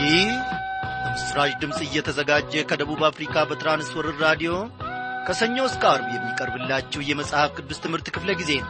ይህ በምስራች ድምፅ እየተዘጋጀ ከደቡብ አፍሪካ በትራንስወርር ራዲዮ ከሰኞ እስከ አርብ የሚቀርብላችሁ የመጽሐፍ ቅዱስ ትምህርት ክፍለ ጊዜ ነው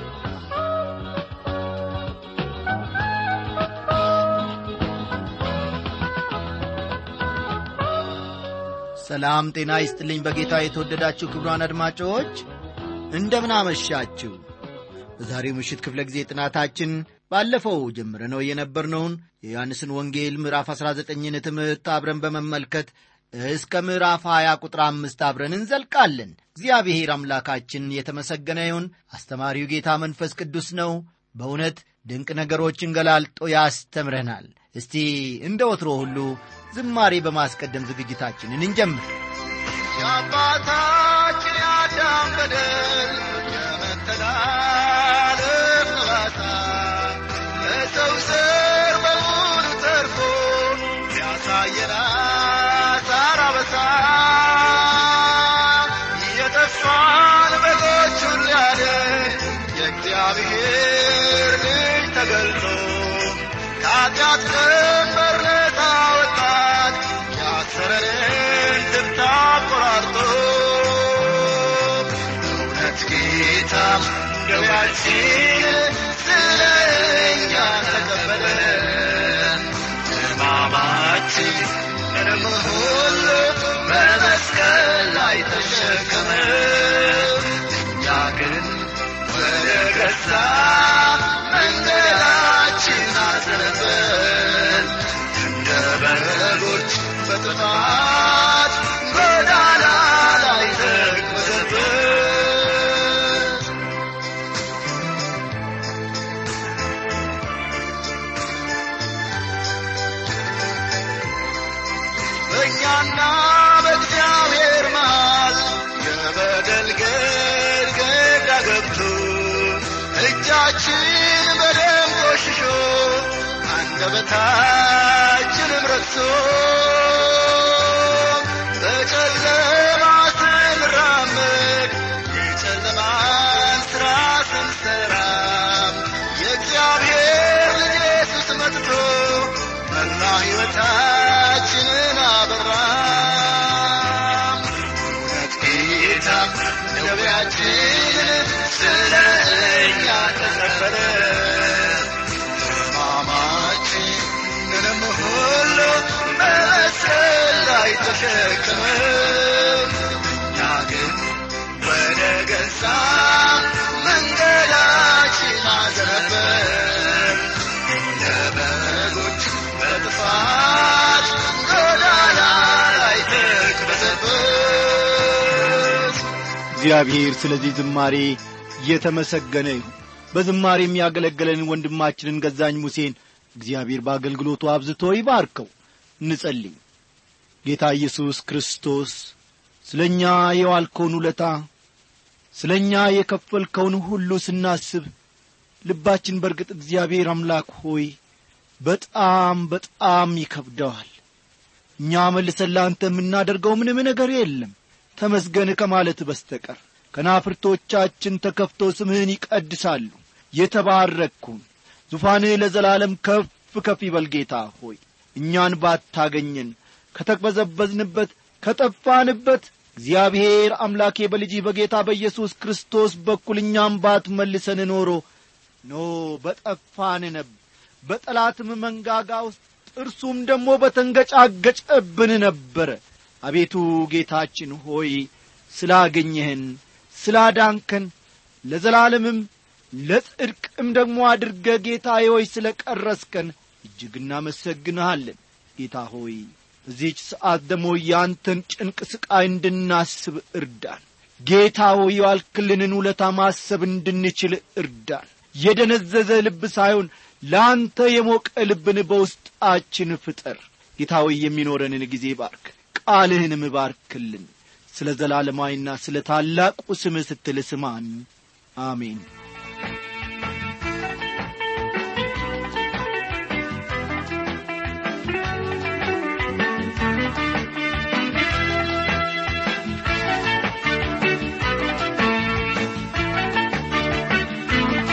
ሰላም ጤና ይስጥልኝ በጌታ የተወደዳችሁ ክብሯን አድማጮች እንደምን አመሻችሁ በዛሬው ምሽት ክፍለ ጊዜ ጥናታችን ባለፈው ጀምረነው የነበርነውን የዮሐንስን ወንጌል ምዕራፍ 19ን ትምህርት አብረን በመመልከት እስከ ምዕራፍ 20 ቁጥር አምስት አብረን እንዘልቃለን እግዚአብሔር አምላካችን የተመሰገነ ይሁን አስተማሪው ጌታ መንፈስ ቅዱስ ነው በእውነት ድንቅ ነገሮችን ገላልጦ ያስተምረናል እስቲ እንደ ወትሮ ሁሉ ዝማሬ በማስቀደም ዝግጅታችንን እንጀምር የአባታችን የአዳም በደል የመተላለፍ ጥላታ ለሰው ዘር በሙሉ ተርፎ ያሳየን አሳር አበሳ የጠፋን በጎቹን ሊያድን የእግዚአብሔር ልጅ ተገልጦ ከኃጢአት ቀንበር ነፃ ወጣን ያሰረንን ትብታብ ቆራርጦ እውነት ጌታ ደዌያችን ስለ እኛ ተቀበለ ሕማማችን ምንም ሁሉ በመስቀል ላይ ተሸከመ እኛ ግን ወደ ገዛ መንገዳችን አዘነበል እንደ በጎች በጥፋት ጎዳና ላይ ተቅበዘበዝ በእኛና በእግዚአብሔር መሃል የበደል ግድግዳ ገብቶ እጃችን በደም ቆሽሾ አንደበታችንም ረክሶ በጨለማ ስንራመድ የጨለማን ሥራ ስንሠራ የእግዚአብሔር ልጅ ኢየሱስ መጥቶ መላ ሕይወታችንን አበራም እውነት ጌታ ደዌያችንን ስለ እኛ ተቀበለ ሕማማችንንም ሁሉ በመስቀል ላይ ተሸከመ እኛ ግን ወደ ገዛ መንገዳችን አዘነበል እንደ በጎች በጥፋት ጎዳና ላይ ተቅበዘበዝ እግዚአብሔር ስለዚህ ዝማሬ የተመሰገነ ይሁን በዝማሬ የሚያገለግለን ወንድማችንን ገዛኝ ሙሴን እግዚአብሔር በአገልግሎቱ አብዝቶ ይባርከው እንጸልይ ጌታ ኢየሱስ ክርስቶስ ስለ እኛ የዋልከውን ውለታ ስለ እኛ የከፈልከውን ሁሉ ስናስብ ልባችን በርግጥ እግዚአብሔር አምላክ ሆይ በጣም በጣም ይከብደዋል እኛ መልሰን ለአንተ የምናደርገው ምንም ነገር የለም ተመስገን ከማለት በስተቀር ከናፍርቶቻችን ተከፍቶ ስምህን ይቀድሳሉ የተባረክኩን ዙፋንህ ለዘላለም ከፍ ከፍ ይበል ጌታ ሆይ እኛን ባታገኘን ከተቅበዘበዝንበት ከጠፋንበት እግዚአብሔር አምላኬ በልጅህ በጌታ በኢየሱስ ክርስቶስ በኩል እኛም ባትመልሰን ኖሮ ኖ በጠፋን ነበር በጠላትም መንጋጋ ውስጥ ጥርሱም ደግሞ በተንገጫገጨብን ነበረ አቤቱ ጌታችን ሆይ ስላገኘህን ስላዳንከን ለዘላለምም ለጽድቅም ደግሞ አድርገ ጌታ ሆይ ስለ ቀረስከን እጅግ እናመሰግንሃለን ጌታ ሆይ በዚህች ሰዓት ደግሞ ያንተን ጭንቅ ስቃይ እንድናስብ እርዳን ጌታ ሆይ ያልክልንን ውለታ ማሰብ እንድንችል እርዳን የደነዘዘ ልብ ሳይሆን ለአንተ የሞቀ ልብን በውስጣችን ፍጠር ጌታ ሆይ የሚኖረንን ጊዜ ባርክ ቃልህንም ባርክልን ስለ ዘላለማዊና ስለ ታላቁ ስምህ ስትል ስማን አሜን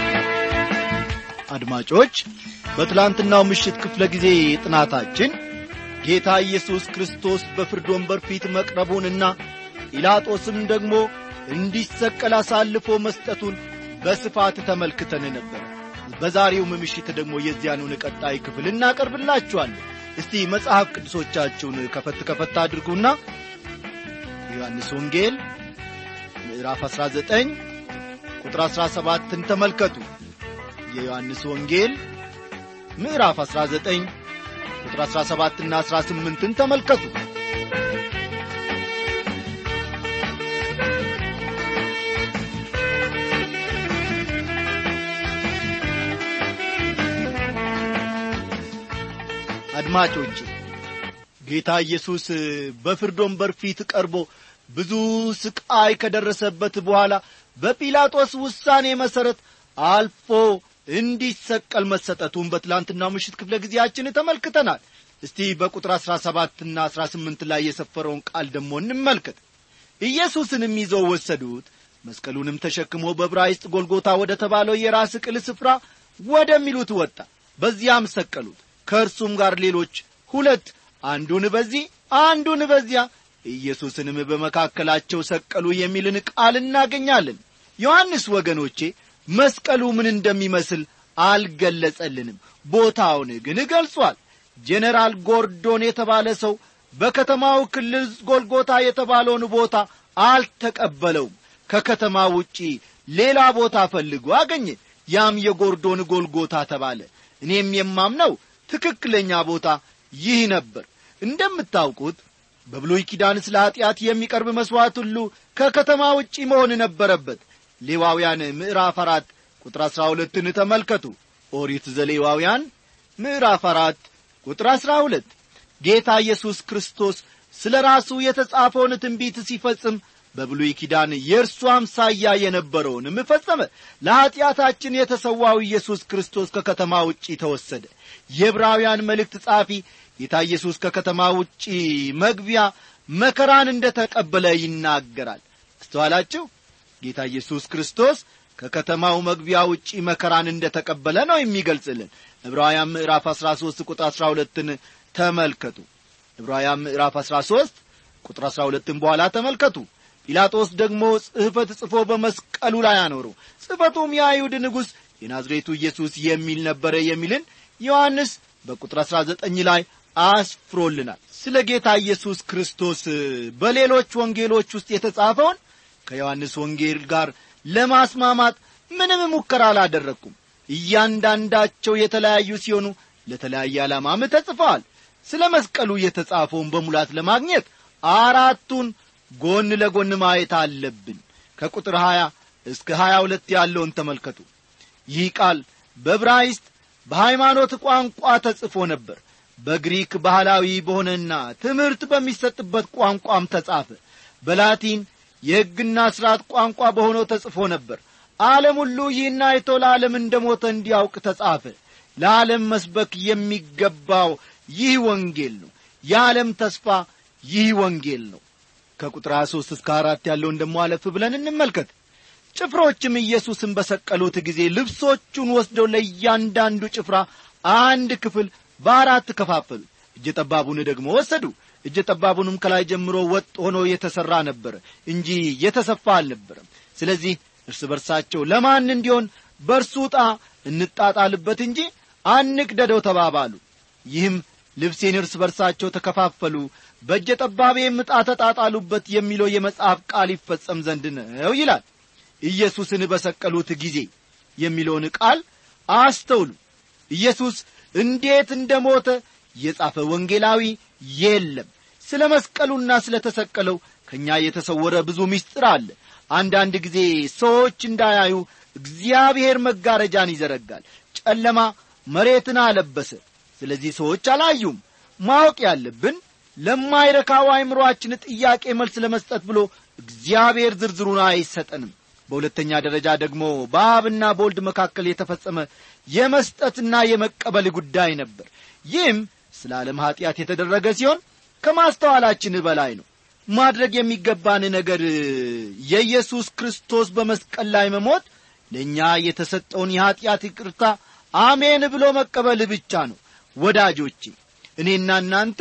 አድማጮች በትላንትናው ምሽት ክፍለ ጊዜ ጥናታችን ጌታ ኢየሱስ ክርስቶስ በፍርድ ወንበር ፊት መቅረቡንና ጲላጦስም ደግሞ እንዲሰቀል አሳልፎ መስጠቱን በስፋት ተመልክተን ነበር። በዛሬውም ምሽት ደግሞ የዚያኑን ቀጣይ ክፍል እናቀርብላችኋለን። እስቲ መጽሐፍ ቅዱሶቻችሁን ከፈት ከፈት አድርጉና ዮሐንስ ወንጌል ምዕራፍ 19 ቁጥር 17ን ተመልከቱ። የዮሐንስ ወንጌል ምዕራፍ 19 ቁጥር 17 እና 18ን ተመልከቱ። አድማጮች ጌታ ኢየሱስ በፍርድ ወንበር ፊት ቀርቦ ብዙ ስቃይ ከደረሰበት በኋላ በጲላጦስ ውሳኔ መሠረት አልፎ እንዲሰቀል መሰጠቱን በትላንትናው ምሽት ክፍለ ጊዜያችን ተመልክተናል። እስቲ በቁጥር አሥራ ሰባትና አሥራ ስምንት ላይ የሰፈረውን ቃል ደግሞ እንመልከት። ኢየሱስንም ይዘው ወሰዱት፣ መስቀሉንም ተሸክሞ በዕብራይስጥ ጎልጎታ ወደ ተባለው የራስ ቅል ስፍራ ወደሚሉት ወጣ። በዚያም ሰቀሉት። ከእርሱም ጋር ሌሎች ሁለት፣ አንዱን በዚህ አንዱን በዚያ፣ ኢየሱስንም በመካከላቸው ሰቀሉ የሚልን ቃል እናገኛለን። ዮሐንስ ወገኖቼ መስቀሉ ምን እንደሚመስል አልገለጸልንም። ቦታውን ግን ገልጿል። ጄኔራል ጎርዶን የተባለ ሰው በከተማው ክልል ጎልጎታ የተባለውን ቦታ አልተቀበለውም። ከከተማ ውጪ ሌላ ቦታ ፈልጎ አገኘ። ያም የጎርዶን ጎልጎታ ተባለ። እኔም የማምነው ትክክለኛ ቦታ ይህ ነበር። እንደምታውቁት በብሉይ ኪዳን ስለ ኀጢአት የሚቀርብ መሥዋዕት ሁሉ ከከተማ ውጪ መሆን ነበረበት። ሌዋውያን ምዕራፍ አራት ቁጥር አሥራ ሁለትን ተመልከቱ። ኦሪት ዘሌዋውያን ምዕራፍ አራት ቁጥር አሥራ ሁለት ጌታ ኢየሱስ ክርስቶስ ስለ ራሱ የተጻፈውን ትንቢት ሲፈጽም በብሉይ ኪዳን የእርሱ አምሳያ የነበረውንም ፈጸመ። ለኀጢአታችን የተሰዋው ኢየሱስ ክርስቶስ ከከተማ ውጪ ተወሰደ። የዕብራውያን መልእክት ጻፊ ጌታ ኢየሱስ ከከተማ ውጪ መግቢያ መከራን እንደ ተቀበለ ይናገራል። አስተዋላችሁ? ጌታ ኢየሱስ ክርስቶስ ከከተማው መግቢያ ውጪ መከራን እንደ ተቀበለ ነው የሚገልጽልን። ዕብራውያን ምዕራፍ 13 ቁጥር 12ን ተመልከቱ። ዕብራውያን ምዕራፍ 13 ቁጥር 12ን በኋላ ተመልከቱ። ጲላጦስ ደግሞ ጽሕፈት ጽፎ በመስቀሉ ላይ አኖረው። ጽሕፈቱም የአይሁድ ንጉሥ የናዝሬቱ ኢየሱስ የሚል ነበረ የሚልን ዮሐንስ በቁጥር 19 ላይ አስፍሮልናል። ስለ ጌታ ኢየሱስ ክርስቶስ በሌሎች ወንጌሎች ውስጥ የተጻፈውን ከዮሐንስ ወንጌል ጋር ለማስማማት ምንም ሙከራ አላደረግኩም። እያንዳንዳቸው የተለያዩ ሲሆኑ ለተለያየ ዓላማም ተጽፈዋል። ስለ መስቀሉ የተጻፈውን በሙላት ለማግኘት አራቱን ጎን ለጎን ማየት አለብን። ከቁጥር 20 እስከ 22 ያለውን ተመልከቱ። ይህ ቃል በዕብራይስጥ በሃይማኖት ቋንቋ ተጽፎ ነበር። በግሪክ ባህላዊ በሆነና ትምህርት በሚሰጥበት ቋንቋም ተጻፈ። በላቲን የሕግና ሥርዓት ቋንቋ በሆነው ተጽፎ ነበር። ዓለም ሁሉ ይህን አይቶ ለዓለም እንደ ሞተ እንዲያውቅ ተጻፈ። ለዓለም መስበክ የሚገባው ይህ ወንጌል ነው። የዓለም ተስፋ ይህ ወንጌል ነው። ከቁጥር 23 እስከ አራት ያለውን ደሞ አለፍ ብለን እንመልከት። ጭፍሮችም ኢየሱስን በሰቀሉት ጊዜ ልብሶቹን ወስደው ለእያንዳንዱ ጭፍራ አንድ ክፍል በአራት ከፋፈሉ። እጀ ጠባቡን ደግሞ ወሰዱ። እጀ ጠባቡንም ከላይ ጀምሮ ወጥ ሆኖ የተሠራ ነበረ እንጂ የተሰፋ አልነበረም። ስለዚህ እርስ በርሳቸው ለማን እንዲሆን በእርሱ ዕጣ እንጣጣልበት እንጂ አንቅደደው ተባባሉ። ይህም ልብሴን እርስ በርሳቸው ተከፋፈሉ፣ በእጀ ጠባቤም ዕጣ ተጣጣሉበት የሚለው የመጽሐፍ ቃል ይፈጸም ዘንድ ነው ይላል። ኢየሱስን በሰቀሉት ጊዜ የሚለውን ቃል አስተውሉ። ኢየሱስ እንዴት እንደ ሞተ የጻፈ ወንጌላዊ የለም። ስለ መስቀሉና ስለ ተሰቀለው ከእኛ የተሰወረ ብዙ ምስጢር አለ። አንዳንድ ጊዜ ሰዎች እንዳያዩ እግዚአብሔር መጋረጃን ይዘረጋል። ጨለማ መሬትን አለበሰ። ስለዚህ ሰዎች አላዩም። ማወቅ ያለብን ለማይረካው አእምሮአችን ጥያቄ መልስ ለመስጠት ብሎ እግዚአብሔር ዝርዝሩን አይሰጠንም። በሁለተኛ ደረጃ ደግሞ በአብና በወልድ መካከል የተፈጸመ የመስጠትና የመቀበል ጉዳይ ነበር። ይህም ስለ ዓለም ኀጢአት የተደረገ ሲሆን ከማስተዋላችን በላይ ነው። ማድረግ የሚገባን ነገር የኢየሱስ ክርስቶስ በመስቀል ላይ መሞት ለእኛ የተሰጠውን የኀጢአት ይቅርታ አሜን ብሎ መቀበል ብቻ ነው። ወዳጆቼ እኔና እናንተ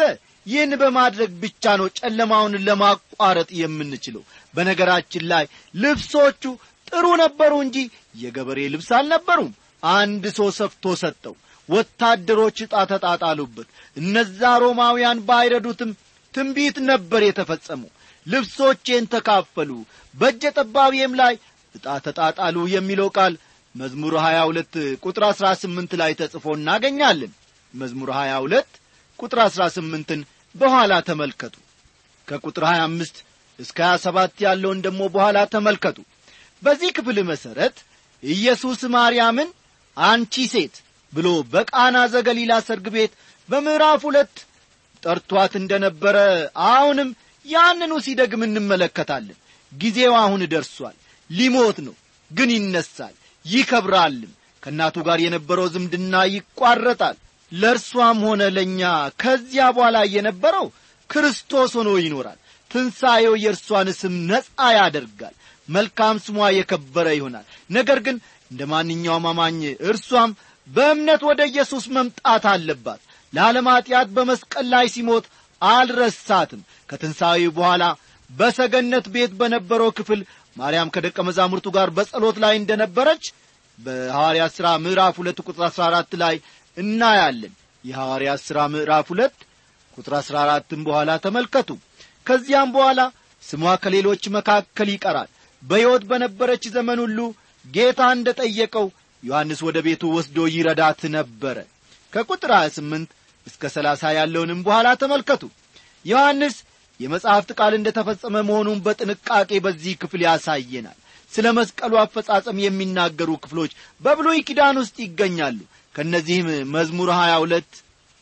ይህን በማድረግ ብቻ ነው ጨለማውን ለማቋረጥ የምንችለው በነገራችን ላይ ልብሶቹ ጥሩ ነበሩ እንጂ የገበሬ ልብስ አልነበሩም አንድ ሰው ሰፍቶ ሰጠው ወታደሮች ዕጣ ተጣጣሉበት እነዛ ሮማውያን ባይረዱትም ትንቢት ነበር የተፈጸመው ልብሶቼን ተካፈሉ በእጀ ጠባቤም ላይ ዕጣ ተጣጣሉ የሚለው ቃል መዝሙር 22 ቁጥር 18 ላይ ተጽፎ እናገኛለን መዝሙር 22 ቁጥር 18ን በኋላ ተመልከቱ ከቁጥር 25 እስከ 27 ያለውን ደግሞ በኋላ ተመልከቱ በዚህ ክፍል መሠረት ኢየሱስ ማርያምን አንቺ ሴት ብሎ በቃና ዘገሊላ ሰርግ ቤት በምዕራፍ ሁለት ጠርቷት እንደ ነበረ አሁንም ያንኑ ሲደግም እንመለከታለን ጊዜው አሁን ደርሷል ሊሞት ነው ግን ይነሳል ይከብራልም ከእናቱ ጋር የነበረው ዝምድና ይቋረጣል ለእርሷም ሆነ ለእኛ ከዚያ በኋላ የነበረው ክርስቶስ ሆኖ ይኖራል ትንሣኤው የእርሷን ስም ነጻ ያደርጋል መልካም ስሟ የከበረ ይሆናል ነገር ግን እንደ ማንኛውም አማኝ እርሷም በእምነት ወደ ኢየሱስ መምጣት አለባት ለዓለም ኀጢአት በመስቀል ላይ ሲሞት አልረሳትም ከትንሣኤው በኋላ በሰገነት ቤት በነበረው ክፍል ማርያም ከደቀ መዛሙርቱ ጋር በጸሎት ላይ እንደ ነበረች በሐዋርያት ሥራ ምዕራፍ ሁለት ቁጥር አሥራ አራት ላይ እናያለን የሐዋርያት ሥራ ምዕራፍ ሁለት ቁጥር አሥራ አራትም በኋላ ተመልከቱ ከዚያም በኋላ ስሟ ከሌሎች መካከል ይቀራል በሕይወት በነበረች ዘመን ሁሉ ጌታ እንደ ጠየቀው ዮሐንስ ወደ ቤቱ ወስዶ ይረዳት ነበረ ከቁጥር 28 እስከ 30 ያለውንም በኋላ ተመልከቱ ዮሐንስ የመጽሐፍት ቃል እንደ ተፈጸመ መሆኑን በጥንቃቄ በዚህ ክፍል ያሳየናል ስለ መስቀሉ አፈጻጸም የሚናገሩ ክፍሎች በብሉይ ኪዳን ውስጥ ይገኛሉ ከእነዚህም መዝሙር 22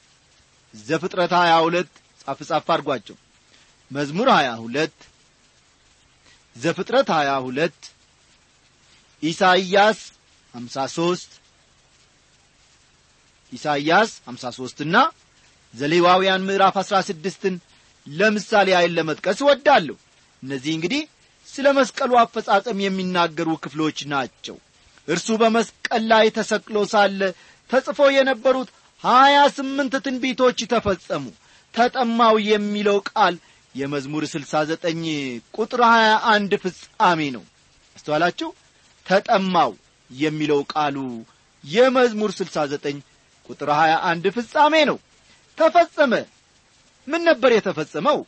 ዘፍጥረት 22 ጻፍ ጻፍ አድርጓቸው መዝሙር 22 ዘፍጥረት 22 ኢሳይያስ 53 ኢሳይያስ 53 እና ዘሌዋውያን ምዕራፍ 16ን ለምሳሌ አይን ለመጥቀስ እወዳለሁ እነዚህ እንግዲህ ስለ መስቀሉ አፈጻጸም የሚናገሩ ክፍሎች ናቸው እርሱ በመስቀል ላይ ተሰቅሎ ሳለ ተጽፎ የነበሩት ሀያ ስምንት ትንቢቶች ተፈጸሙ ተጠማው የሚለው ቃል የመዝሙር ስልሳ ዘጠኝ ቁጥር ሀያ አንድ ፍጻሜ ነው አስተዋላችሁ ተጠማው የሚለው ቃሉ የመዝሙር ስልሳ ዘጠኝ ቁጥር ሀያ አንድ ፍጻሜ ነው ተፈጸመ ምን ነበር የተፈጸመው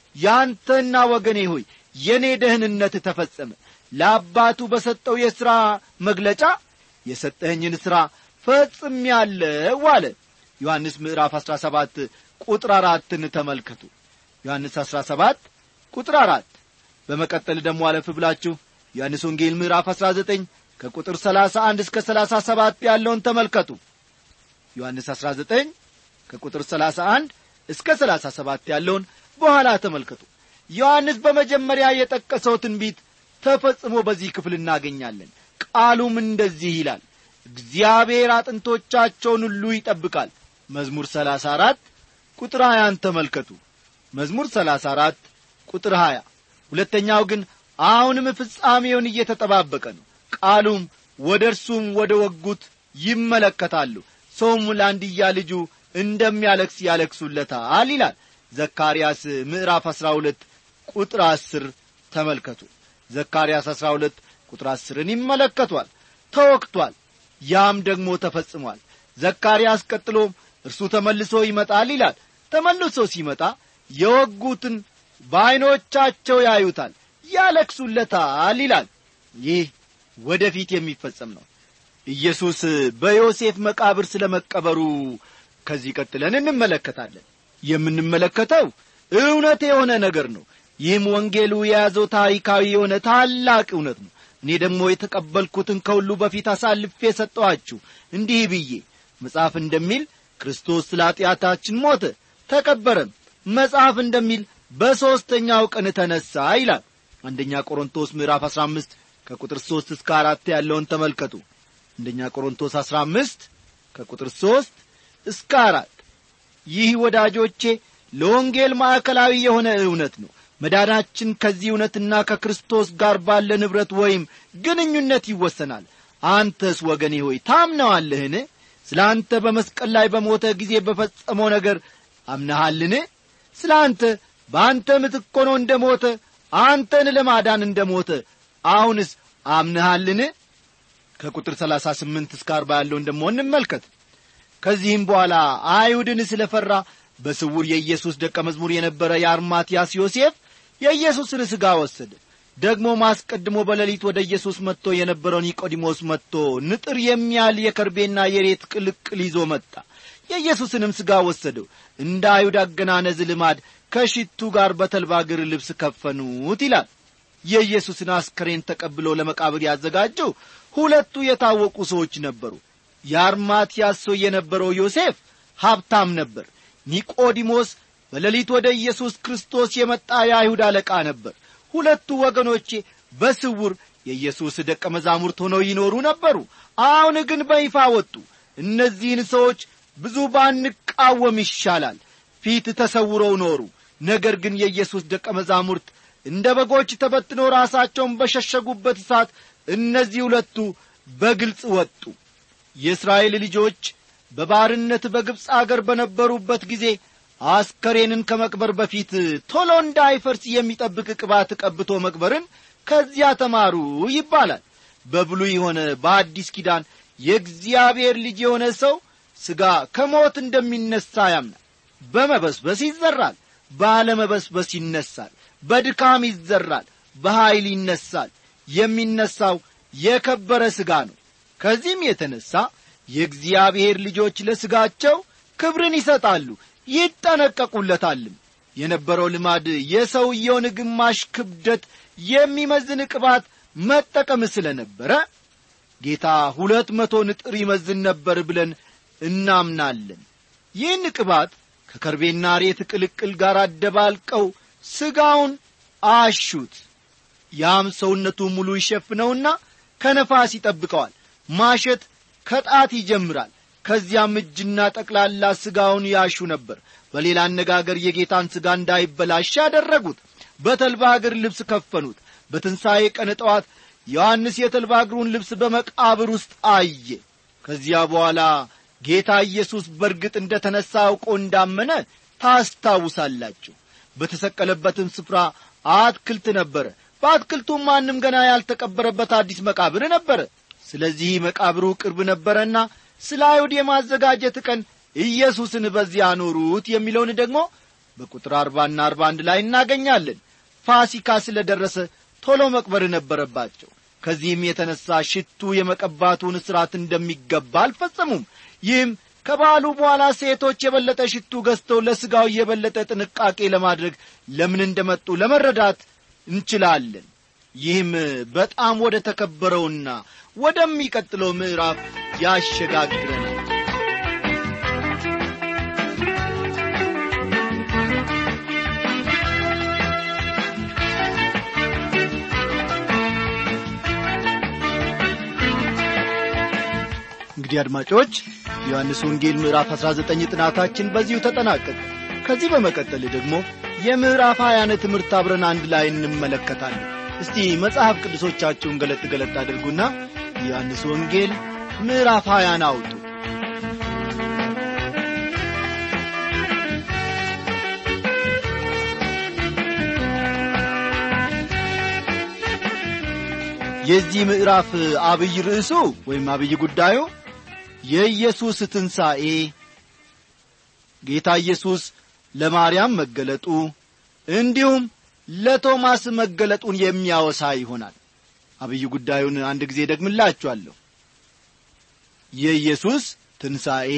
ያንተና ወገኔ ሆይ የእኔ ደህንነት ተፈጸመ ለአባቱ በሰጠው የሥራ መግለጫ የሰጠኸኝን ሥራ ፈጽም ያለው አለ ዮሐንስ ምዕራፍ 17 ቁጥር አራትን ተመልከቱ ዮሐንስ 17 ቁጥር አራት በመቀጠል ደግሞ አለፍ ብላችሁ ዮሐንስ ወንጌል ምዕራፍ 19 ከቁጥር 31 እስከ 37 ያለውን ተመልከቱ ዮሐንስ 19 ከቁጥር 31 እስከ 37 ያለውን በኋላ ተመልከቱ ዮሐንስ በመጀመሪያ የጠቀሰው ትንቢት ተፈጽሞ በዚህ ክፍል እናገኛለን ቃሉም እንደዚህ ይላል እግዚአብሔር አጥንቶቻቸውን ሁሉ ይጠብቃል መዝሙር 34 ቁጥር 20 ተመልከቱ መዝሙር 34 ቁጥር 20 ሁለተኛው ግን አሁንም ፍጻሜውን እየተጠባበቀ ነው ቃሉም ወደ እርሱም ወደ ወጉት ይመለከታሉ ሰውም ለአንድያ ልጁ እንደሚያለክስ ያለክሱለታል ይላል ዘካርያስ ምዕራፍ 12 ቁጥር 10 ተመልከቱ ዘካርያስ 12 ቁጥር 10ን ይመለከቷል ተወክቷል ያም ደግሞ ተፈጽሟል ዘካርያስ ቀጥሎም እርሱ ተመልሶ ይመጣል ይላል ተመልሶ ሲመጣ የወጉትን በዐይኖቻቸው ያዩታል ያለክሱለታል ይላል ይህ ወደፊት የሚፈጸም ነው ኢየሱስ በዮሴፍ መቃብር ስለ መቀበሩ ከዚህ ቀጥለን እንመለከታለን የምንመለከተው እውነት የሆነ ነገር ነው ይህም ወንጌሉ የያዘው ታሪካዊ የሆነ ታላቅ እውነት ነው እኔ ደግሞ የተቀበልኩትን ከሁሉ በፊት አሳልፌ ሰጠኋችሁ እንዲህ ብዬ መጽሐፍ እንደሚል ክርስቶስ ስለ ኀጢአታችን ሞተ ተቀበረም መጽሐፍ እንደሚል በሦስተኛው ቀን ተነሣ ይላል አንደኛ ቆሮንቶስ ምዕራፍ 15 ከቁጥር 3 እስከ አራት ያለውን ተመልከቱ አንደኛ ቆሮንቶስ 15 ከቁጥር 3 እስከ አራት ይህ ወዳጆቼ ለወንጌል ማዕከላዊ የሆነ እውነት ነው መዳናችን ከዚህ እውነትና ከክርስቶስ ጋር ባለ ንብረት ወይም ግንኙነት ይወሰናል አንተስ ወገኔ ሆይ ታምነዋለህን ስለ አንተ በመስቀል ላይ በሞተ ጊዜ በፈጸመው ነገር አምነሃልን ስለ አንተ በአንተ ምትክ ሆኖ እንደ ሞተ አንተን ለማዳን እንደ ሞተ አሁንስ አምንሃልን ከቁጥር ሰላሳ ስምንት እስከ አርባ ያለውን ደሞ እንመልከት ከዚህም በኋላ አይሁድን ስለ ፈራ በስውር የኢየሱስ ደቀ መዝሙር የነበረ የአርማትያስ ዮሴፍ የኢየሱስን ሥጋ ወሰደ ደግሞ ማስቀድሞ በሌሊት ወደ ኢየሱስ መጥቶ የነበረው ኒቆዲሞስ መጥቶ ንጥር የሚያህል የከርቤና የሬት ቅልቅል ይዞ መጣ የኢየሱስንም ሥጋ ወሰደው እንደ አይሁድ አገናነዝ ልማድ ከሽቱ ጋር በተልባ እግር ልብስ ከፈኑት ይላል የኢየሱስን አስከሬን ተቀብሎ ለመቃብር ያዘጋጀው ሁለቱ የታወቁ ሰዎች ነበሩ የአርማትያስ ሰው የነበረው ዮሴፍ ሀብታም ነበር ኒቆዲሞስ በሌሊት ወደ ኢየሱስ ክርስቶስ የመጣ የአይሁድ አለቃ ነበር ሁለቱ ወገኖቼ በስውር የኢየሱስ ደቀ መዛሙርት ሆነው ይኖሩ ነበሩ አሁን ግን በይፋ ወጡ እነዚህን ሰዎች ብዙ ባንቃወም ይሻላል ፊት ተሰውረው ኖሩ ነገር ግን የኢየሱስ ደቀ መዛሙርት እንደ በጎች ተበትነው ራሳቸውን በሸሸጉበት እሳት እነዚህ ሁለቱ በግልጽ ወጡ የእስራኤል ልጆች በባርነት በግብፅ አገር በነበሩበት ጊዜ አስከሬንን ከመቅበር በፊት ቶሎ እንዳይፈርስ የሚጠብቅ ቅባት ቀብቶ መቅበርን ከዚያ ተማሩ ይባላል በብሉይ የሆነ በአዲስ ኪዳን የእግዚአብሔር ልጅ የሆነ ሰው ሥጋ ከሞት እንደሚነሣ ያምናል በመበስበስ ይዘራል ባለመበስበስ ይነሳል በድካም ይዘራል በኀይል ይነሳል የሚነሳው የከበረ ሥጋ ነው ከዚህም የተነሣ የእግዚአብሔር ልጆች ለሥጋቸው ክብርን ይሰጣሉ ይጠነቀቁለታልም የነበረው ልማድ የሰውየውን ግማሽ ክብደት የሚመዝን ቅባት መጠቀም ስለ ነበረ ጌታ ሁለት መቶ ንጥር ይመዝን ነበር ብለን እናምናለን ይህን ቅባት ከከርቤና ሬት ቅልቅል ጋር አደባልቀው ሥጋውን አሹት ያም ሰውነቱ ሙሉ ይሸፍነውና ከነፋስ ይጠብቀዋል ማሸት ከጣት ይጀምራል ከዚያም እጅና ጠቅላላ ሥጋውን ያሹ ነበር በሌላ አነጋገር የጌታን ሥጋ እንዳይበላሽ ያደረጉት በተልባ እግር ልብስ ከፈኑት በትንሣኤ ቀን ጠዋት ዮሐንስ የተልባ እግሩን ልብስ በመቃብር ውስጥ አየ ከዚያ በኋላ ጌታ ኢየሱስ በርግጥ እንደ ተነሣ አውቆ እንዳመነ ታስታውሳላችሁ በተሰቀለበትም ስፍራ አትክልት ነበረ በአትክልቱም ማንም ገና ያልተቀበረበት አዲስ መቃብር ነበረ ስለዚህ መቃብሩ ቅርብ ነበረና ስለ አይሁድ የማዘጋጀት ቀን ኢየሱስን በዚያ አኖሩት የሚለውን ደግሞ በቁጥር አርባና አርባ አንድ ላይ እናገኛለን ፋሲካ ስለ ደረሰ ቶሎ መቅበር ነበረባቸው ከዚህም የተነሣ ሽቱ የመቀባቱን ሥርዓት እንደሚገባ አልፈጸሙም ይህም ከበዓሉ በኋላ ሴቶች የበለጠ ሽቱ ገዝተው ለሥጋው የበለጠ ጥንቃቄ ለማድረግ ለምን እንደመጡ ለመረዳት እንችላለን ይህም በጣም ወደ ተከበረውና ወደሚቀጥለው ምዕራፍ ያሸጋግረናል እንግዲህ አድማጮች ዮሐንስ ወንጌል ምዕራፍ 19 ጥናታችን በዚሁ ተጠናቀቀ ከዚህ በመቀጠል ደግሞ የምዕራፍ ሀያን ትምህርት አብረን አንድ ላይ እንመለከታለን እስቲ መጽሐፍ ቅዱሶቻችሁን ገለጥ ገለጥ አድርጉና የዮሐንስ ወንጌል ምዕራፍ ሀያን አውጡ የዚህ ምዕራፍ አብይ ርዕሱ ወይም አብይ ጉዳዩ የኢየሱስ ትንሣኤ ጌታ ኢየሱስ ለማርያም መገለጡ እንዲሁም ለቶማስ መገለጡን የሚያወሳ ይሆናል አብይ ጉዳዩን አንድ ጊዜ ደግምላችኋለሁ የኢየሱስ ትንሣኤ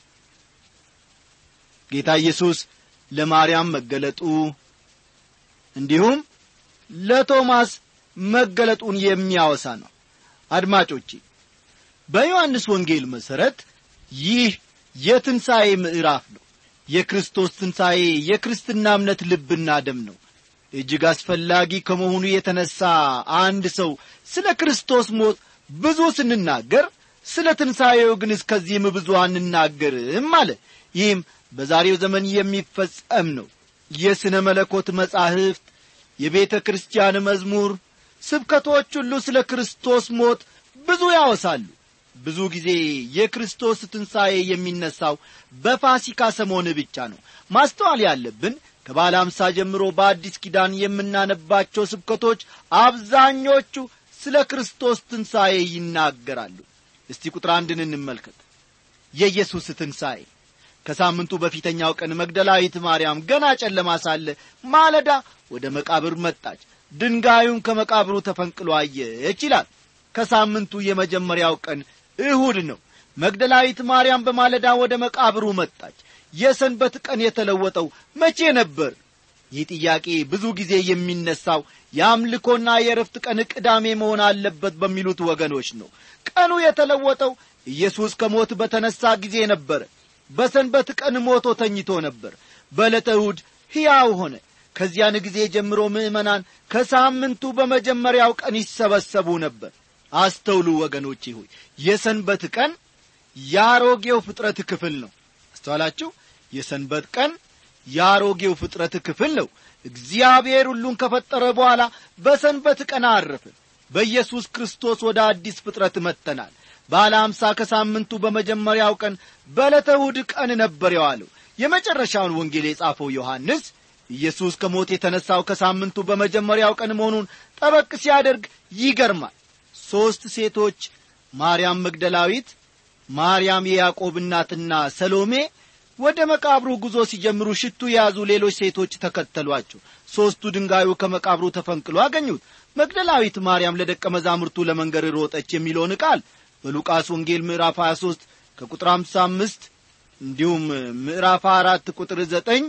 ጌታ ኢየሱስ ለማርያም መገለጡ እንዲሁም ለቶማስ መገለጡን የሚያወሳ ነው አድማጮቼ በዮሐንስ ወንጌል መሠረት ይህ የትንሣኤ ምዕራፍ ነው የክርስቶስ ትንሣኤ የክርስትና እምነት ልብና ደም ነው እጅግ አስፈላጊ ከመሆኑ የተነሣ አንድ ሰው ስለ ክርስቶስ ሞት ብዙ ስንናገር ስለ ትንሣኤው ግን እስከዚህም ብዙ አንናገርም አለ ይህም በዛሬው ዘመን የሚፈጸም ነው የሥነ መለኮት መጻሕፍት የቤተ ክርስቲያን መዝሙር ስብከቶች ሁሉ ስለ ክርስቶስ ሞት ብዙ ያወሳሉ ብዙ ጊዜ የክርስቶስ ትንሣኤ የሚነሳው በፋሲካ ሰሞን ብቻ ነው ማስተዋል ያለብን ከባለ አምሳ ጀምሮ በአዲስ ኪዳን የምናነባቸው ስብከቶች አብዛኞቹ ስለ ክርስቶስ ትንሣኤ ይናገራሉ እስቲ ቁጥር አንድን እንመልከት የኢየሱስ ትንሣኤ ከሳምንቱ በፊተኛው ቀን መግደላዊት ማርያም ገና ጨለማ ሳለ ማለዳ ወደ መቃብር መጣች ድንጋዩን ከመቃብሩ ተፈንቅሎ አየች ይላል ከሳምንቱ የመጀመሪያው ቀን እሁድ ነው መግደላዊት ማርያም በማለዳ ወደ መቃብሩ መጣች የሰንበት ቀን የተለወጠው መቼ ነበር ይህ ጥያቄ ብዙ ጊዜ የሚነሳው የአምልኮና የረፍት ቀን ቅዳሜ መሆን አለበት በሚሉት ወገኖች ነው ቀኑ የተለወጠው ኢየሱስ ከሞት በተነሣ ጊዜ ነበረ በሰንበት ቀን ሞቶ ተኝቶ ነበር በዕለተ እሁድ ሕያው ሆነ ከዚያን ጊዜ ጀምሮ ምዕመናን ከሳምንቱ በመጀመሪያው ቀን ይሰበሰቡ ነበር አስተውሉ ወገኖቼ ሆይ የሰንበት ቀን የአሮጌው ፍጥረት ክፍል ነው አስተዋላችሁ የሰንበት ቀን የአሮጌው ፍጥረት ክፍል ነው እግዚአብሔር ሁሉን ከፈጠረ በኋላ በሰንበት ቀን አረፈ በኢየሱስ ክርስቶስ ወደ አዲስ ፍጥረት መጥተናል ባለ አምሳ ከሳምንቱ በመጀመሪያው ቀን በዕለተ እሁድ ቀን ነበር የዋለው የመጨረሻውን ወንጌል የጻፈው ዮሐንስ ኢየሱስ ከሞት የተነሣው ከሳምንቱ በመጀመሪያው ቀን መሆኑን ጠበቅ ሲያደርግ ይገርማል ሦስት ሴቶች ማርያም መግደላዊት ማርያም የያዕቆብ እናትና ሰሎሜ ወደ መቃብሩ ጉዞ ሲጀምሩ ሽቱ የያዙ ሌሎች ሴቶች ተከተሏቸው ሦስቱ ድንጋዩ ከመቃብሩ ተፈንቅሎ አገኙት መግደላዊት ማርያም ለደቀ መዛሙርቱ ለመንገር ሮጠች የሚለውን ቃል በሉቃስ ወንጌል ምዕራፍ 23 ከቁጥር 55 እንዲሁም ምዕራፍ 4 ቁጥር 9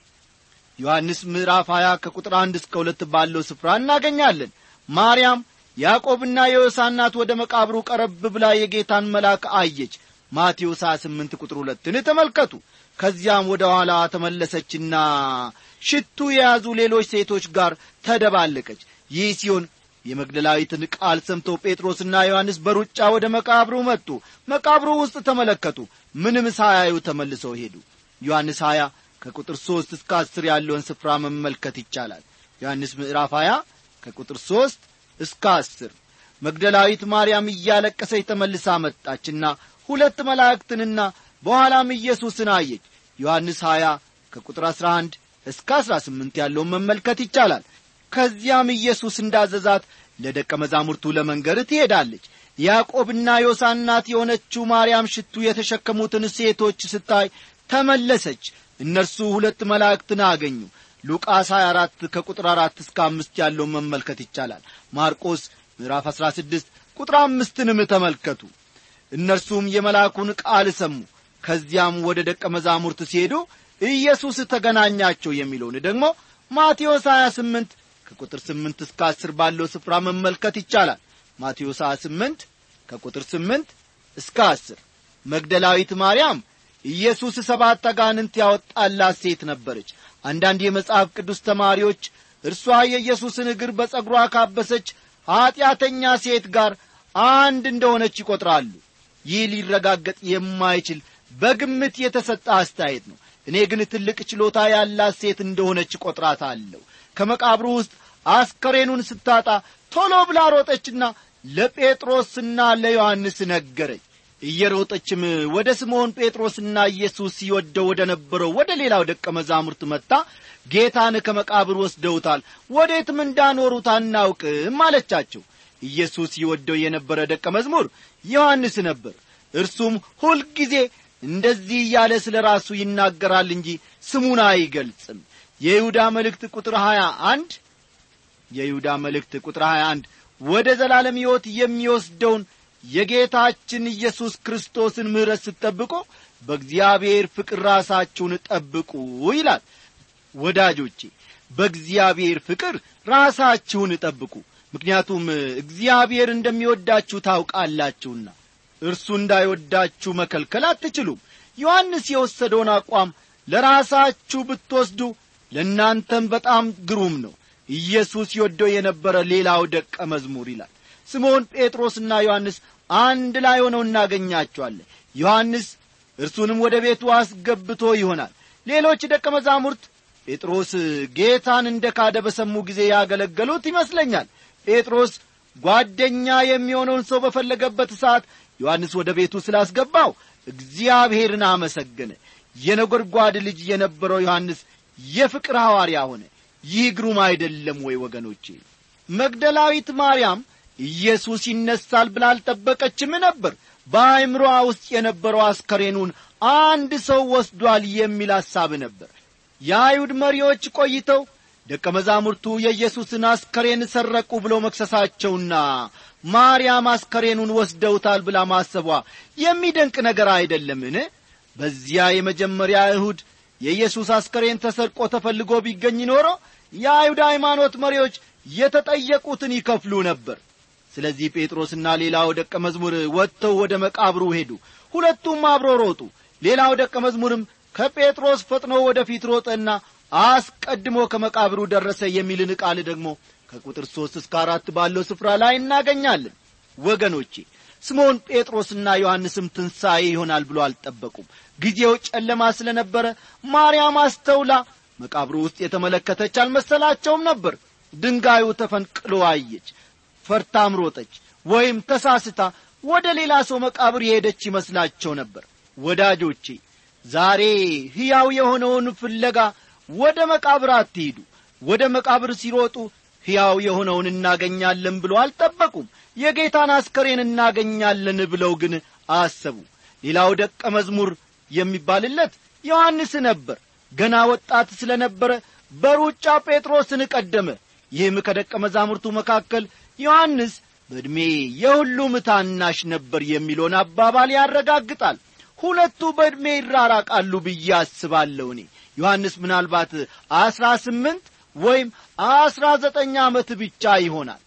ዮሐንስ ምዕራፍ 20 ከቁጥር 1 እስከ 2 ባለው ስፍራ እናገኛለን ማርያም ያዕቆብና የዮሳ እናት ወደ መቃብሩ ቀረብ ብላ የጌታን መልአክ አየች ማቴዎስ 28 ቁጥር ሁለትን ተመልከቱ ከዚያም ወደ ኋላ ተመለሰችና ሽቱ የያዙ ሌሎች ሴቶች ጋር ተደባለቀች ይህ ሲሆን የመግደላዊትን ቃል ሰምተው ጴጥሮስና ዮሐንስ በሩጫ ወደ መቃብሩ መጡ መቃብሩ ውስጥ ተመለከቱ ምንም ሳያዩ ተመልሰው ሄዱ ዮሐንስ 20 ከቁጥር 3 እስከ 10 ያለውን ስፍራ መመልከት ይቻላል ዮሐንስ ምዕራፍ 20 ከቁጥር 3 እስከ 10 መግደላዊት ማርያም እያለቀሰች ተመልሳ መጣችና ሁለት መላእክትንና በኋላም ኢየሱስን አየች ዮሐንስ 20 ከቁጥር 11 እስከ 18 ያለውን መመልከት ይቻላል ከዚያም ኢየሱስ እንዳዘዛት ለደቀ መዛሙርቱ ለመንገር ትሄዳለች ያዕቆብና ዮሳ እናት የሆነችው ማርያም ሽቱ የተሸከሙትን ሴቶች ስታይ ተመለሰች እነርሱ ሁለት መላእክትን አገኙ ሉቃስ 24 ከቁጥር 4 እስከ አምስት ያለውን መመልከት ይቻላል ማርቆስ ምዕራፍ 16 ቁጥር አምስትንም ተመልከቱ እነርሱም የመልአኩን ቃል ሰሙ ከዚያም ወደ ደቀ መዛሙርት ሲሄዱ ኢየሱስ ተገናኛቸው የሚለውን ደግሞ ማቴዎስ 28 ከቁጥር 8 እስከ 10 ባለው ስፍራ መመልከት ይቻላል ማቴዎስ 28 ከቁጥር 8 እስከ 10 መግደላዊት ማርያም ኢየሱስ ሰባት አጋንንት ያወጣላት ሴት ነበረች አንዳንድ የመጽሐፍ ቅዱስ ተማሪዎች እርሷ የኢየሱስን እግር በጸጉሯ ካበሰች ኀጢአተኛ ሴት ጋር አንድ እንደሆነች ይቈጥራሉ ይህ ሊረጋገጥ የማይችል በግምት የተሰጠ አስተያየት ነው እኔ ግን ትልቅ ችሎታ ያላት ሴት እንደሆነች ቈጥራታለሁ ከመቃብሩ ውስጥ አስከሬኑን ስታጣ ቶሎ ብላ ሮጠችና ለጴጥሮስና ለዮሐንስ ነገረች እየሮጠችም ወደ ስምዖን ጴጥሮስና ኢየሱስ ሲወደው ወደ ነበረው ወደ ሌላው ደቀ መዛሙርት መጥታ ጌታን ከመቃብር ወስደውታል ወዴትም እንዳኖሩት አናውቅም አለቻቸው ኢየሱስ ይወደው የነበረ ደቀ መዝሙር ዮሐንስ ነበር እርሱም ሁልጊዜ እንደዚህ እያለ ስለ ራሱ ይናገራል እንጂ ስሙን አይገልጽም የይሁዳ መልእክት ቁጥር 21 የይሁዳ መልእክት ቁጥር 21 ወደ ዘላለም ሕይወት የሚወስደውን የጌታችን ኢየሱስ ክርስቶስን ምሕረት ስትጠብቁ በእግዚአብሔር ፍቅር ራሳችሁን ጠብቁ ይላል ወዳጆቼ በእግዚአብሔር ፍቅር ራሳችሁን ጠብቁ ምክንያቱም እግዚአብሔር እንደሚወዳችሁ ታውቃላችሁና እርሱ እንዳይወዳችሁ መከልከል አትችሉም ዮሐንስ የወሰደውን አቋም ለራሳችሁ ብትወስዱ ለእናንተም በጣም ግሩም ነው ኢየሱስ ይወደው የነበረ ሌላው ደቀ መዝሙር ይላል ስምዖን ጴጥሮስና ዮሐንስ አንድ ላይ ሆነው እናገኛቸዋለን ዮሐንስ እርሱንም ወደ ቤቱ አስገብቶ ይሆናል ሌሎች ደቀ መዛሙርት ጴጥሮስ ጌታን እንደ ካደ በሰሙ ጊዜ ያገለገሉት ይመስለኛል ጴጥሮስ ጓደኛ የሚሆነውን ሰው በፈለገበት ሰዓት ዮሐንስ ወደ ቤቱ ስላስገባው እግዚአብሔርን አመሰገነ የነጐድጓድ ልጅ የነበረው ዮሐንስ የፍቅር ሐዋርያ ሆነ ይህ ግሩም አይደለም ወይ ወገኖቼ መግደላዊት ማርያም ኢየሱስ ይነሳል ብላ አልጠበቀችም ነበር በአእምሮዋ ውስጥ የነበረው አስከሬኑን አንድ ሰው ወስዷል የሚል ሐሳብ ነበር የአይሁድ መሪዎች ቆይተው ደቀ መዛሙርቱ የኢየሱስን አስከሬን ሰረቁ ብለው መክሰሳቸውና ማርያም አስከሬኑን ወስደውታል ብላ ማሰቧ የሚደንቅ ነገር አይደለምን በዚያ የመጀመሪያ እሁድ የኢየሱስ አስከሬን ተሰርቆ ተፈልጎ ቢገኝ ኖሮ የአይሁድ ሃይማኖት መሪዎች የተጠየቁትን ይከፍሉ ነበር ስለዚህ ጴጥሮስና ሌላው ደቀ መዝሙር ወጥተው ወደ መቃብሩ ሄዱ ሁለቱም አብሮ ሮጡ ሌላው ደቀ መዝሙርም ከጴጥሮስ ፈጥኖ ወደ ፊት ሮጠና አስቀድሞ ከመቃብሩ ደረሰ የሚልን ቃል ደግሞ ከቁጥር ሦስት እስከ አራት ባለው ስፍራ ላይ እናገኛለን ወገኖቼ ስምዖን ጴጥሮስና ዮሐንስም ትንሣኤ ይሆናል ብሎ አልጠበቁም ጊዜው ጨለማ ስለ ነበረ ማርያም አስተውላ መቃብሩ ውስጥ የተመለከተች አልመሰላቸውም ነበር ድንጋዩ ተፈንቅሎ አየች ፈርታም ሮጠች ወይም ተሳስታ ወደ ሌላ ሰው መቃብር የሄደች ይመስላቸው ነበር ወዳጆቼ ዛሬ ሕያው የሆነውን ፍለጋ ወደ መቃብር አትሂዱ ወደ መቃብር ሲሮጡ ሕያው የሆነውን እናገኛለን ብሎ አልጠበቁም የጌታን አስከሬን እናገኛለን ብለው ግን አሰቡ ሌላው ደቀ መዝሙር የሚባልለት ዮሐንስ ነበር ገና ወጣት ስለ ነበረ በሩጫ ጴጥሮስን ቀደመ ይህም ከደቀ መዛሙርቱ መካከል ዮሐንስ በዕድሜ የሁሉም ታናሽ ነበር የሚለውን አባባል ያረጋግጣል ሁለቱ በዕድሜ ይራራቃሉ ብዬ አስባለሁ እኔ ዮሐንስ ምናልባት አስራ ስምንት ወይም አስራ ዘጠኝ ዓመት ብቻ ይሆናል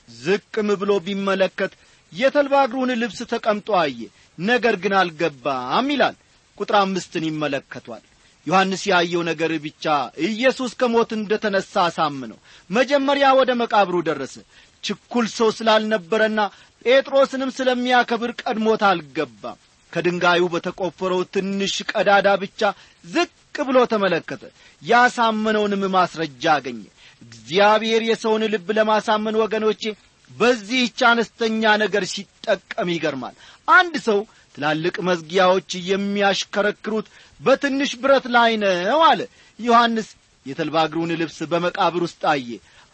ዝቅም ብሎ ቢመለከት የተልባ እግሩን ልብስ ተቀምጦ አየ ነገር ግን አልገባም ይላል ቁጥር አምስትን ይመለከቷል ዮሐንስ ያየው ነገር ብቻ ኢየሱስ ከሞት እንደ ተነሣ አሳምነው መጀመሪያ ወደ መቃብሩ ደረሰ ችኩል ሰው ስላልነበረና ጴጥሮስንም ስለሚያከብር ቀድሞት አልገባም ከድንጋዩ በተቈፈረው ትንሽ ቀዳዳ ብቻ ዝቅ ብሎ ተመለከተ ያሳመነውንም ማስረጃ አገኘ እግዚአብሔር የሰውን ልብ ለማሳመን ወገኖቼ በዚህች አነስተኛ ነገር ሲጠቀም ይገርማል አንድ ሰው ትላልቅ መዝጊያዎች የሚያሽከረክሩት በትንሽ ብረት ላይ ነው አለ ዮሐንስ የተልባ እግሩን ልብስ በመቃብር ውስጥ አየ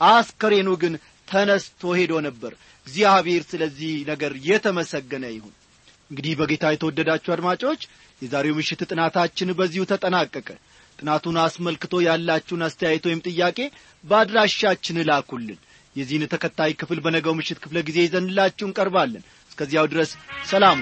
አስከሬኑ ግን ተነስቶ ሄዶ ነበር እግዚአብሔር ስለዚህ ነገር የተመሰገነ ይሁን እንግዲህ በጌታ የተወደዳችሁ አድማጮች የዛሬው ምሽት ጥናታችን በዚሁ ተጠናቀቀ ጥናቱን አስመልክቶ ያላችሁን አስተያየት ወይም ጥያቄ በአድራሻችን ላኩልን የዚህን ተከታይ ክፍል በነገው ምሽት ክፍለ ጊዜ ይዘንላችሁ እንቀርባለን እስከዚያው ድረስ ሰላም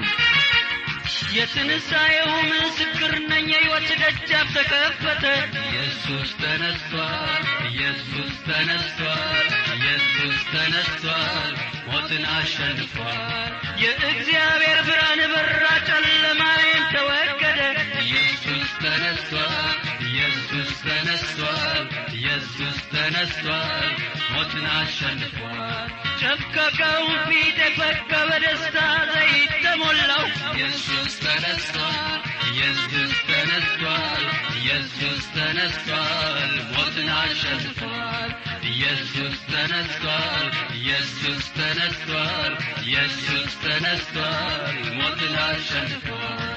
የትንሣኤው ምስክር ነኝ የሕይወት ደጃፍ ተከፈተ ኢየሱስ ተነስቷል ኢየሱስ ተነስቷል ኢየሱስ ተነስቷል ሞትን አሸንፏል የእግዚአብሔር ብርሃን በራ ጨለማዬን ተወገደ ኢየሱስ ተነስቷል ኢየሱስ ተነስቷል ኢየሱስ ተነስቷል ሞትን አሸንፏል ጨፍቀቀው ፊት የፈካ በደስታ ዘይት ተሞላው ኢየሱስ ተነስቷል ኢየሱስ ተነስቷል ኢየሱስ ተነስቷል ሞትን አሸንፏል ኢየሱስ ተነስቷል ኢየሱስ ተነስቷል ኢየሱስ ተነስቷል ሞትን አሸንፏል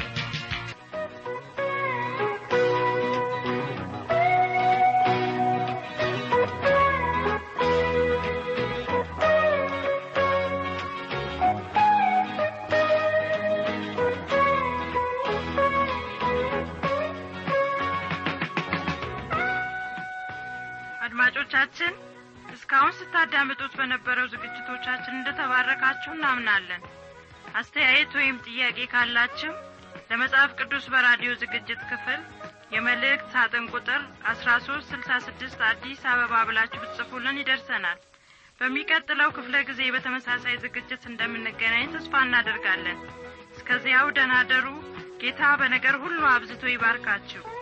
አድማጮቻችን እስካሁን ስታዳምጡት በነበረው ዝግጅቶቻችን እንደተባረካችሁ እናምናለን አስተያየት ወይም ጥያቄ ካላችሁ ለመጽሐፍ ቅዱስ በራዲዮ ዝግጅት ክፍል የመልእክት ሳጥን ቁጥር አስራ ሶስት ስልሳ ስድስት አዲስ አበባ ብላችሁ ብትጽፉልን ይደርሰናል በሚቀጥለው ክፍለ ጊዜ በተመሳሳይ ዝግጅት እንደምንገናኝ ተስፋ እናደርጋለን እስከዚያው ደናደሩ ጌታ በነገር ሁሉ አብዝቶ ይባርካችሁ